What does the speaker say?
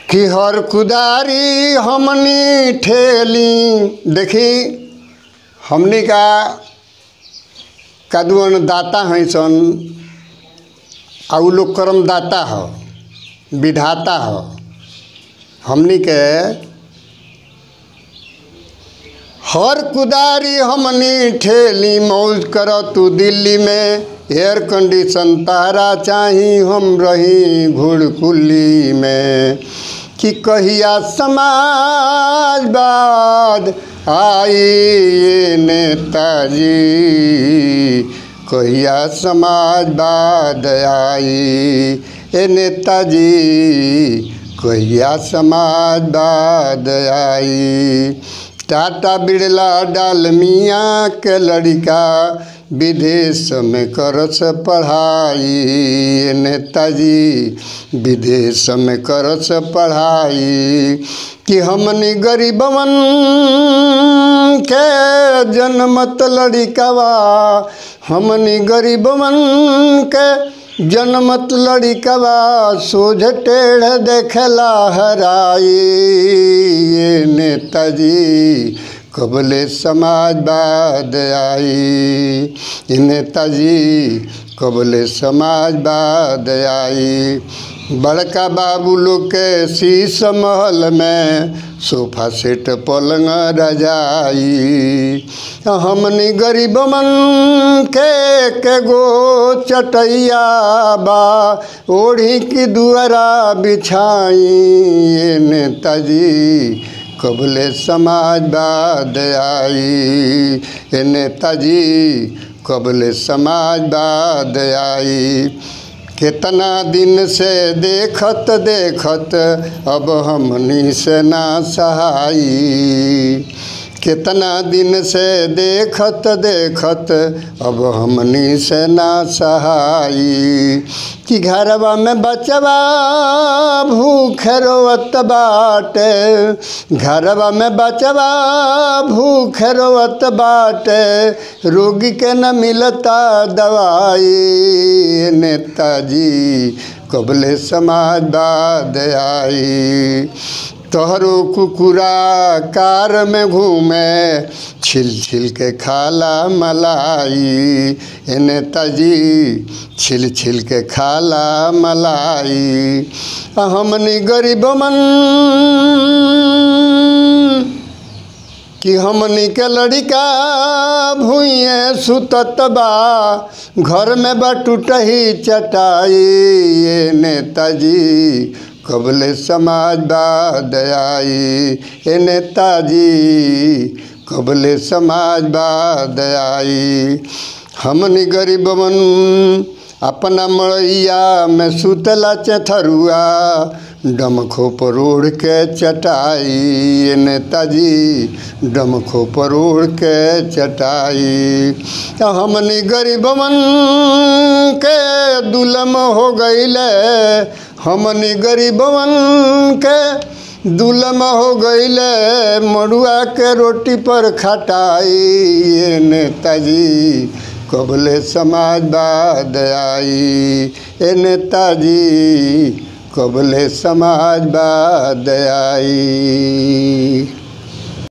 कि हर कुदारी हमनी ठेली देखी हमनी का कदुअन दाता हैं सन आ उ लोग कर्म दाता हो विधाता हो हमनी के हर कुदारी हमनी ठेली मौज कर तू दिल्ली में एयर कंडीशन तारा चाही हम रही घुड़कुली में कि कहिया समाजवाद आई ये नेताजी कहिया समाजवाद आई ए नेताजी कहिया समाजवाद आई टाटा बिरला डालमिया के लड़का विदेश में करस पढ़ाई नेताजी विदेश में करस पढ़ाई कि हमनी गरीबवन के जनमत लड़िकावा हमनी गरीबवन के जनमत लड़िकवा सोझ टेढ़ देखला हराई ये नेताजी कबले समाजवाद आई ये नेताजी कबले समाजवाद आई बड़का बाबू लोग के शीश महल में सोफा सेट पलंग रजाई हमनी गरीब मन के के गो चटैया बा ओढ़ी की दुआरा बिछाई ये नेताजी कबले समाजवाद आई ये नेताजी कबले समाजवाद आई कितना दिन से देखत देखत अब हमनी से ना सहाई कितना दिन से देखत देखत अब हमनी से ना सहाई कि घरवा में बचवा भूख रोवत बाटे घरवा में बचवा भूख रोवत बाटे रोगी के न मिलता दवाई नेताजी कबले समाजवाद आई तोहरो कुकुरा कार में घूमे छिल छिल के खाला मलाई ए नेताजी छिल छिल के खाला मलाई हमनी गरीब मन कि हमनी के लड़िका भूए सुतत बा घर में बा टूटही चटाई ये नेताजी कबले समाजवाद आई ए नेताजी कबले समाजवाद आई हमनी गरीबवन अपना मड़ैया में सुतला चथरुआ डमखो पर ओढ़ के चटाई ए नेताजी डमखो पर ओढ़ के चटाई हमनी गरीबवन के दुलम हो गईले हमनी गरीबवन के दुलम हो गईले मड़ुआ के रोटी पर खटाई ये नेताजी कबले समाजवाद आई ए नेताजी कबले समाजवाद आई